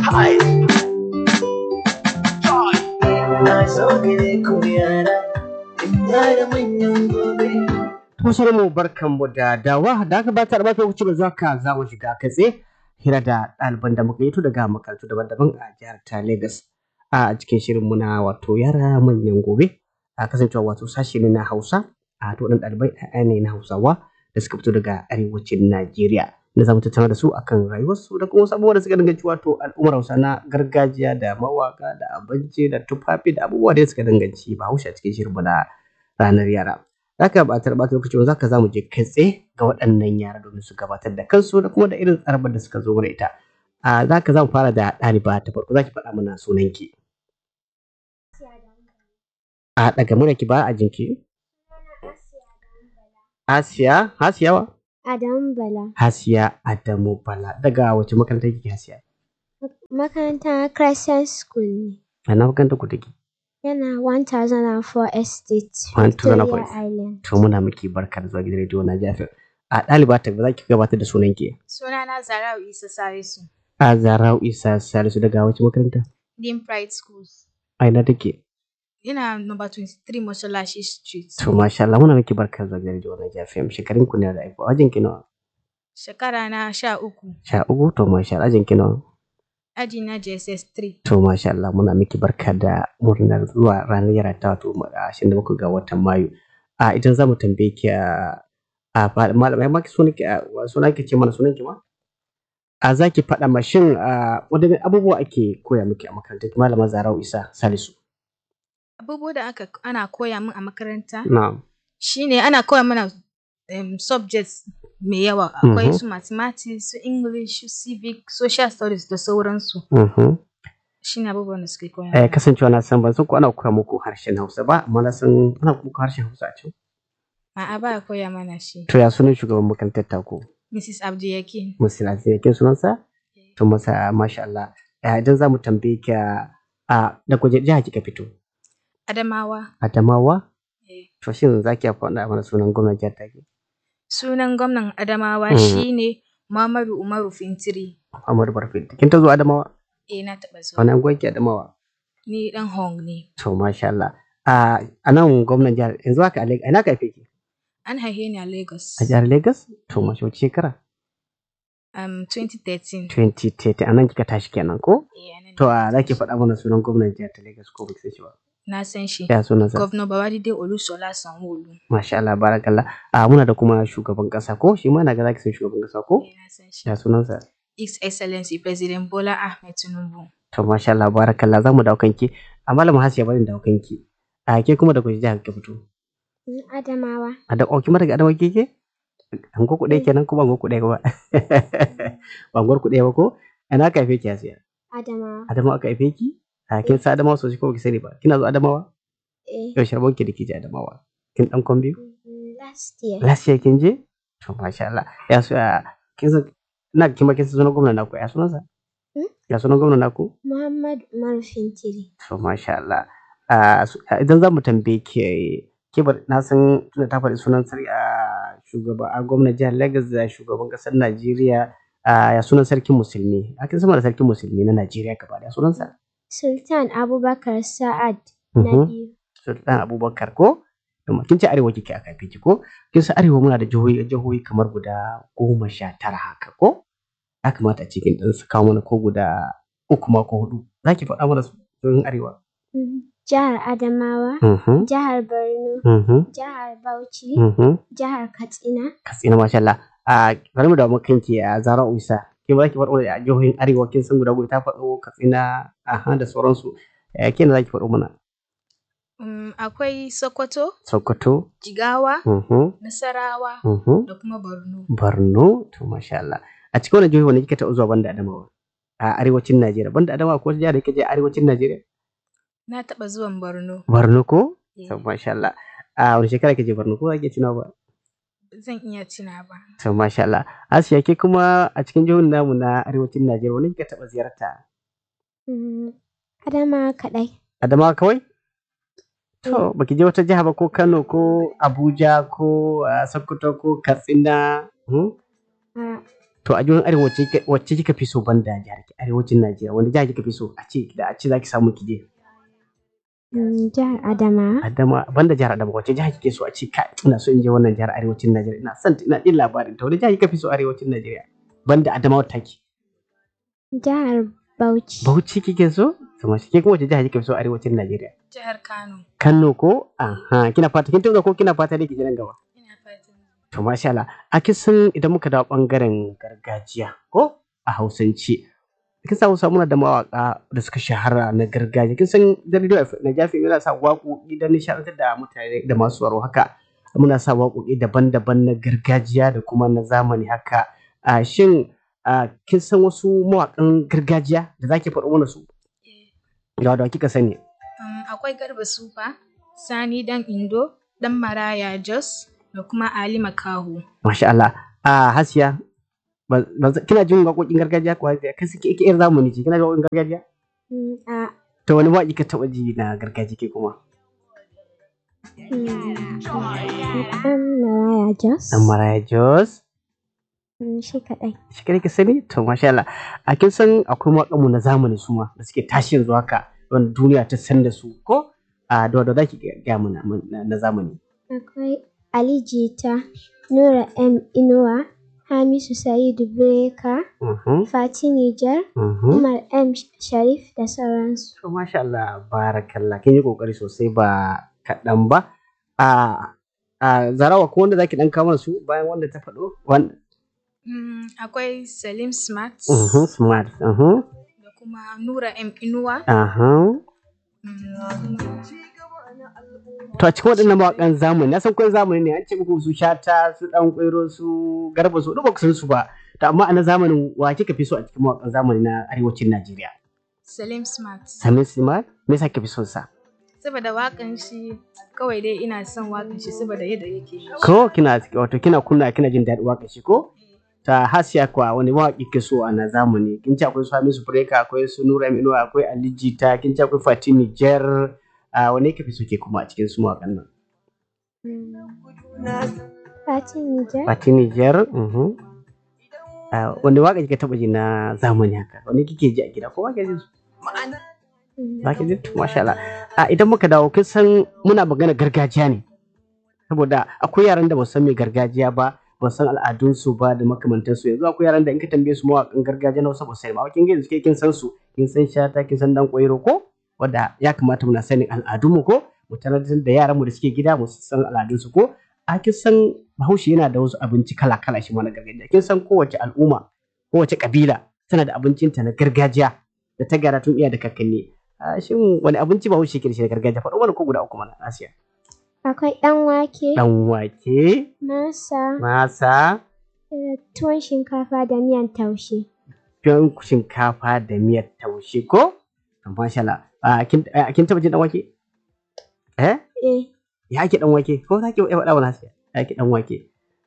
Hai. Na so gare ku yara, yara manyan gobe. Masu mu barkanmu da dawa da aka bata da bata wuce ba za ka za mu shiga katse hira da ɗaliban da muka yi to daga makarantu daban-daban a jihar ta Lagos a cikin shirin muna wato yara manyan gobe a kasancewa wato sashi ne na Hausa a to ɗan ɗalibai ɗaya ne na Hausawa da suka fito daga arewacin Najeriya da za mu tattauna da su akan rayuwarsu da kuma wasu abubuwa da suka danganci wato al'ummar Hausa na gargajiya da mawaka da abinci da tufafi da abubuwa da suka danganci Bahaushe a cikin shirin na ranar yara. Zaka ba ta ɓata lokaci ba zaka za mu je kai tsaye ga waɗannan yara domin su gabatar da kansu da kuma da irin tsarabar da suka zo mana ita. A zaka za mu fara da ɗaliba ta farko zaki faɗa mana sunanki. A daga murya ki ba a jinki. Asiya, Hasiya wa? Adamu Bala. Hasiya Adamu Bala. Daga wace makaranta kike Hasiya? Makarantar Crescent School ne. A na makarantar ku take? Yana 1004 Estate, 1004 Victoria Island. To muna miki barka da zuwa gidan rediyo na Jafir. A ɗaliba ta za ki gabatar da sunanki. Sunana Zarau Isa Salisu, A Zarau Isa Salisu daga wace makaranta? Dean Pride Schools. A ina take? Ina number 23 Mosalashi Street. To masha Allah muna miki barka da zuwa gidan rediyo na Jafir. Shekarun ku ne da aiko. Ajin ki nawa? Shekara na sha uku, Sha uku to masha Allah ajin ki nawa? aji na JSS 3. To masha Allah muna miki barka da murnar zuwa ranar yara ta wato ashirin da bakwai ga watan Mayu. A idan za mu tambaye ki a a fa- malamai ma ki sunan ki a wa- sunan ki ce mana sunan ki ma? A za ki faɗa ma shin a wadanne abubuwa ake koya miki a makarantar ki malama Zarau Isa Salisu. Abubuwa da aka ana koya min a makaranta Na'am. shine ana koya mana um, subjects mai yawa. Akwai Mhm. su mathematics, su English, su civic, social studies da sauransu. Mhm. Shine abubuwan da suke koya Eh, mana. kasancewa na san ban san ko ana koya muku harshen Hausa ba amma na san ana muku harshen Hausa a can. A'a ba a koya mana shi. To ya sunan shugaban makarantar taku? Mrs. Abdiyakin. Musila kin sunansa? To masa masha Allah. Eh, idan za mu tambaye ki a a- da kuje jiha kika fito? Adamawa. Adamawa? eh. To shin za ki faɗa mana sunan gwamnan jihar take? Sunan gwamnan Adamawa Mhm. shine Muhammadu Umaru Fintiri. Muhammadu Barfin. Kin ta zo Adamawa? Eh na taɓa zuwa. Wani anguwa ki Adamawa? Ni ɗan Hong ne. To masha Allah. A a nan gwamnan jihar yanzu haka a Lagos. Ina ka haife ki? An haife ni a Lagos. A jihar Lagos? To masha wace shekara? Um, 2013. 2030 a nan kika tashi kenan ko? Eh, anan To ne. a za ki faɗa mana sunan gwamnan jihar ta Lagos ko ba ki san shi ba? Na san shi. Ya sunansa? Governor Babajide Olusola Sanwo-Olu. Masha Allah barakallah. A muna da kuma shugaban ƙasa ko? Shi ma na ga za ki san shugaban ƙasa ko? Eh, na san shi. Ya sunansa? His Excellency President Bola Ahmed Tinubu. To masha Allah barakallah za mu dawo kanki. A malama Hasiya bari in dawo kanki. A ke kuma da kuke jihar ka fito. Adamawa. A da kuma daga Adamawa kike? An ku ɗaya kenan ko ban ku ɗaya ba? Ban ku ɗaya ba ko? Ina ka haife ki Hasiya? Adamawa. Adamawa aka haife ki? A kin sa Adamawa sosai ko baki sani ba? Kina zo Adamawa? Eh. Yau sharbon ki da kije Adamawa. Kin dan kwan biyu? mm, Last year. Last year kin je? To masha Allah. Ya so ya kin san ina kin ba kin san sunan gwamnan naku ya sunansa? Hmm? Ya sunan gwamnan naku? Muhammad Umaru Fintiri. To masha Allah. Ah, su- ah, idan za mu tambaye ki ke bar na san tunda ta faɗi sunan sarki a shugaba a gwamnan jihar Lagos da shugaban ƙasar Najeriya ah, ya sunan sarkin musulmi. A kin sama da sarkin musulmi na Najeriya gaba da sunansa? Sultan Abubakar Sa'ad na Mhm. biyu. Sultan Abubakar ko? Yamma, Kin ce arewa kike aka haife ki ko? Kin san arewa muna da jihohi jihohi kamar guda goma sha tara haka ko? Ya kamata a ce kin ɗan su kawo mana ko guda uku ma ko hudu. Za ki faɗa mana su jihohin arewa? Mm, Jihar Adamawa. Mhm. Jihar Borno. Mhm. Jihar Bauchi. Mhm. Jihar Katsina. Katsina masha Allah. A bari mu da kanki a Zara Uisa. Kin ba ki faɗo da jihohin arewa kin san guda guda ta faɗo Katsina aha da sauransu. Eh, Kin za ki faɗo mana? Um, akwai Sokoto, Sokoto. Jigawa, Mhm. Nasarawa Mhm. da kuma Borno. Borno to masha Allah a cikin wannan jihohi wanda kika taɓa zuwa banda Adamawa a arewacin Najeriya banda Adamawa ko wata jiha da kike je a arewacin Najeriya Na taɓa zuwan Borno. Borno ko Eh, to masha Allah a wani shekara kike Borno ko ake tunawa ba Zan iya tuna ba. to masha Allah Asiya ke kuma a cikin jihohin namu na arewacin Najeriya wani kika taɓa ziyarta Mm, Adamawa kaɗai. Adamawa kawai to baki je wata jiha ba ko Kano ko Abuja ko ah, Sokoto ko Katsina hmm? A To a jihohin arewa wacce kika- wacce kika fi so banda jihar ki arewacin Najeriya wanda jihar kika fi so a ce da a ce zaki samu ki je Mm, Jihar Adamawa. Adama banda jihar Adama wacce jihar kike so a ce kai ina so in je wannan jihar arewacin Najeriya ina son ina jin labarin ta wani jihar kika fi so arewacin Najeriya banda Adamawa take Jihar Bauchi. Bauchi kike so to mashi ke kuma wacce jihar kika fi so arewacin Najeriya Jihar Kano. Kano ko aha kina fata kin tuna ko kina fata ne ki je nan gaba Ina fatan. To masha Allah, a kisan idan muka dawo ɓangaren gargajiya ko a Hausance. Kin sa Hausa muna da mawaƙa da suka shahara na gargajiya. Kin san da Radio FM na Jafi yana sa waƙoƙi don nishaɗantar da mutane da masu waro haka. Muna sa waƙoƙi daban-daban na gargajiya da kuma na zamani haka. A shin a kin san wasu mawaƙan gargajiya da zaki faɗo mana su? Eh, Ga da kika sani. um, akwai Garba Sufa, Sani Dan Indo, Dan Maraya Jos, da kuma Ali Makaho. Masha Allah. A Hasiya, ba- ba- kina jin waƙoƙin gargajiya kuwa? Kan suke ike yar zamani ce, kina jin waƙoƙin gargajiya? Mm, A To wani waƙi ka taɓa ji na gargajiya ke kuma? ɗan Maraya Jos. Dan Maraya Jos. Mm, Shi kaɗai. Shi kare ka sani? To masha Allah. A kin san akwai waƙanmu na zamani su ma da suke tashi yanzu haka wanda duniya ta san da su ko? A da wadda za ki gaya mana na na zamani. Akwai Ali Jita, Nura M Inuwa, Hamisu Sa'idu Breka, Mhm, Fati Nijar, mhm. Umar M Sharif da sauransu. To masha Allah barakallah kin yi kokari sosai ba kaɗan ba. A a Zarawa ko wanda zaki ɗan kawo mana su bayan wanda ta faɗo? Wanda Mm, akwai Salim Smart, Mhm, smart. Mhm. da kuma Nura M Inuwa. Aha. Mm, To a cikin waɗannan mawaƙan zamani, na san kwan zamani ne an ce muku su shata, su ɗan ƙwairo, su garba su, duk ba ku san su ba. To amma a na zamanin wa kika fi so a cikin mawaƙan zamani na arewacin Najeriya? Salim Smart. Samin Simar, me yasa kika fi son sa? Saboda waƙan shi, kawai dai ina son waƙan shi saboda yadda yake yi. Ko kina wato kina kunna kina jin daɗin waƙar shi ko? Ta hasiya kuwa wani mawaƙi ke so a na zamani. Kin ce akwai su Hamisu Breka, akwai su Nura Aminu, akwai Ali Jita, kin ce akwai Fatini Jar. A wani kika fi so ke kuma a cikin su mawaƙan nan? Fati Nijar, Fati Nijar. mhm. Ah, Wanda waka kika taɓa ji na zamani haka? Wanda kike ji a gida ko ba ke ji su? mm, Ba ke ji? To, Masha Allah. Ah, Idan muka dawo kin san muna magana gargajiya ne. Saboda akwai yaran da ba su san me gargajiya ba, ba su san al'adunsu ba da makamantansu. Yanzu akwai yaran da in ka tambaye su mawaƙan gargajiya na Hausa ba su sani ba. Kin ga yanzu ke kin san su, kin san shata, kin san dan ƙwairo ko? Wanda ya kamata muna sanin al'adunmu ko? Mu tanadar da yaranmu da suke gida mu san al'adunsu ko? a kin san bahaushe yana da wasu abinci kala-kala shi ma na gargajiya kin san kowace al'umma kowace kabila tana da abincinta na gargajiya da ta gara tun iya da kakanni a shin wani abinci bahaushe ke da shi na gargajiya faɗo mana ko guda uku mana asiya akwai ɗan wake, dan wake masa, masa da tuwon shinkafa da miyan taushe. tuwon shinkafa da miyar taushe ko to masha Allah a kin a, kin taba jin dan wake eh Eh, ya ake dan wake ko za ki iya faɗa mana asiya ya ake dan wake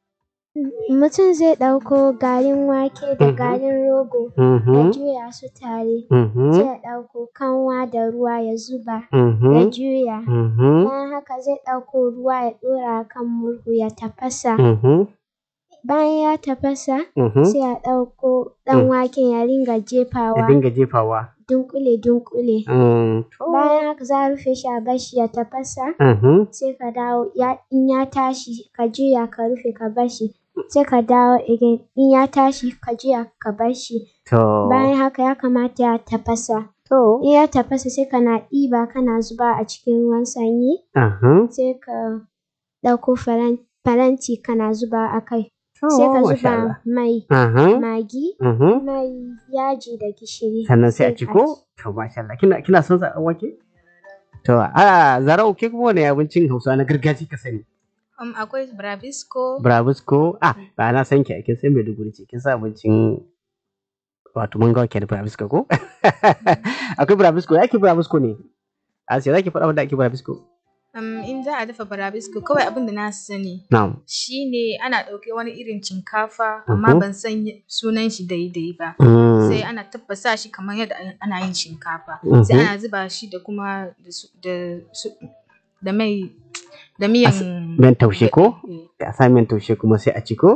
mutum zai ɗauko garin wake da Mhm. garin rogo ya mhm juya su tare. mhm Sai ya ɗauko kanwa da ruwa ya zuba ya mhm juya. mhm Bayan haka zai ɗauko ruwa ya ɗora a kan murhu ya tafasa. mhm Bayan ya tafasa mhm sai ya ɗauko ɗan waken ya ringa ya jefawa dinga jefawa dunkule-dunkule. Mm, Bayan haka za a rufe shi a bashi ya tafasa. mhm sai ka dawo ya in ya tashi ka juya ka rufe ka bashi sai ka dawo again in ya tashi ka juya ka bashi to bayan haka ya kamata ya tafasa to in ya tafasa sai kana ɗiba kana zuba a cikin ruwan sanyi aha sai ka ɗauko faran- faranti kana zuba a kai to sai ka masha zuba Allah mai aha magi mhm mai yaji da gishiri sannan sai a ci ko to masha Allah kina kina son sa dan wake to a zarau ke kuma wani abincin Hausa na gargajiya ka sani Um, akwai Bravisco, Brabisco ah ba na san ki kin san Maiduguri ce kin san abincin wato mun ga ke da Brabisco ko akwai Brabisco yake Brabisco ne a sai zaki faɗa wanda ake Brabisco um, in za a dafa Bravisco kawai abin da na sani na'am shine ana ɗauke wani irin shinkafa amma Mhm. ban san y- sunan shi daidai ba. Mm, Sai ana tabbasa shi kamar yadda an- ana yin shinkafa. Mhm. Sai ana zuba shi da kuma da, su, da, su, da mai da miyan miyan taushe ko Eh, da a sa miyan taushe kuma sai a ci ko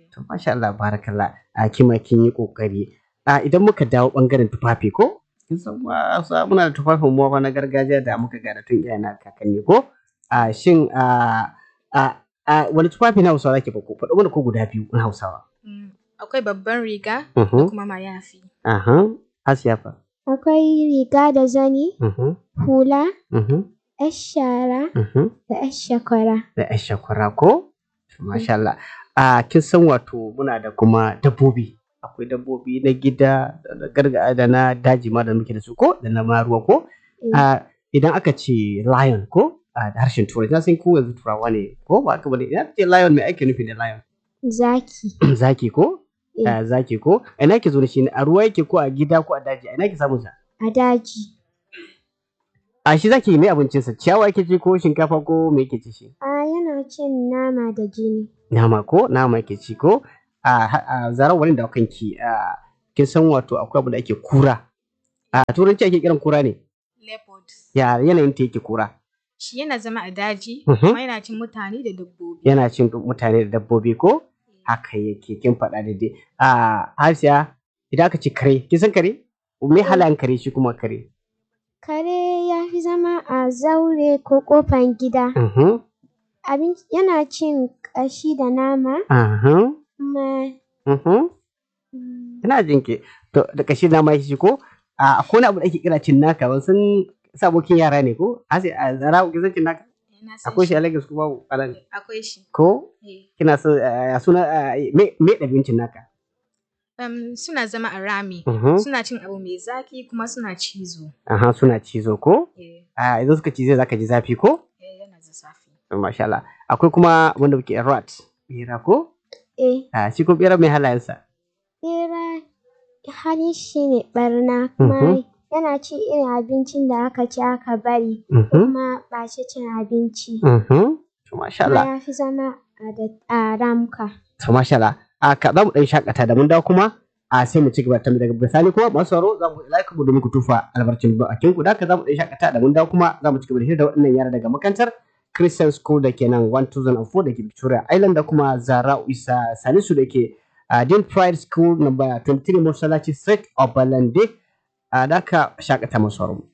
To masha Allah barakallah a kima kin yi kokari. A idan muka dawo bangaren tufafi ko? Kin san ma sa- muna da tufafin mu ma na gargajiya da muka gada tun iyayen na kakanni ko? A shin a a a wani tufafi na Hausawa zaki bako? Faɗo mana ko guda biyu na Hausawa. Mm, Akwai babban riga da Mhm. kuma mayafi. Aha. Asiya fa. Akwai riga da zani, Mhm. hula, Mhm. 'yar shara Mhm. da 'yar shakwara. Da ƴan shakwara ko? Masha Allah. A kin san wato muna da kuma dabbobi. Akwai dabbobi na gida da na garga da na daji ma da muke da su ko? Da na ma ruwa ko? Eh, a idan aka ce lion ko a da harshen turai na san ko yanzu turawa ne ko ba haka bane idan aka ce lion mai ake nufi da lion Zaki. zaki ko Eh. a zaki ko a ina ke zo da shi ne a ruwa yake ko a gida ko a daji a ina ke samun sa A daji. a shi zaki mai abincin sa ciyawa yake ci ko shinkafa ko me yake ci shi A yana cin nama da jini. nama ko nama yake ci ko a ha- a zarar wani da kanki a kin san wato akwai abu da ake kura a turanci ake kiran kura ne Leopard. ya yanayin ta yake kura Shi yana zama a daji, Mhm. kuma yana cin mutane da dabbobi. yana cin mutane da dabbobi ko haka yake kin faɗa daidai a hasiya idan aka ce kare kin san kare me halayen kare shi kuma kare Kare ya fi zama a zaure ko ƙofan gida. Mhm, Abin yana cin ƙashi da nama aha, kuma mhm. mm, ina jin ki to da kashi na ma shi ko a akwai wani abu da ake kira cin naka ban san sabokin yara ne ko hasi a zara ki san cin naka Yana son akwai shi shi. a Lagos ko babu a nan Akwai shi. ko Eh. kina so eh, suna eh, me me ɗabi'un cin naka Um, suna zama a rami. Mhm, Suna cin abu mai zaki kuma suna cizo. aha suna cizo ko Eh, a idan suka cize zaka ji zafi ko eh, yana da zafi. Masha Allah. Akwai kuma wanda muke rat, bera ko? eh, A shi ko bera mai halayensa. ɓera halin shi ne ɓarna kuma yana ci irin abincin da aka ci aka bari Mhm, kuma ba shi cin abinci. mhm. To masha Kuma Allah. ya fi zama a da- a ramuka. To masha Allah. A ka za mu ɗan shakata da mun dawo kuma a sai mu ci gaba ta daga bisani kuma masu sauraro za mu like mu domin ku tufa albarcin bakin ku da haka za mu ɗan shakata da mun dawo kuma za mu ci gaba da hira da waɗannan yara daga makarantar Christian School da ke nan 1004 da ke Victoria Island da kuma Zara Isa Salisu da ke a Dean Pride School number 23 Mosalachi Street Obalande a da haka shakata masu sauraro.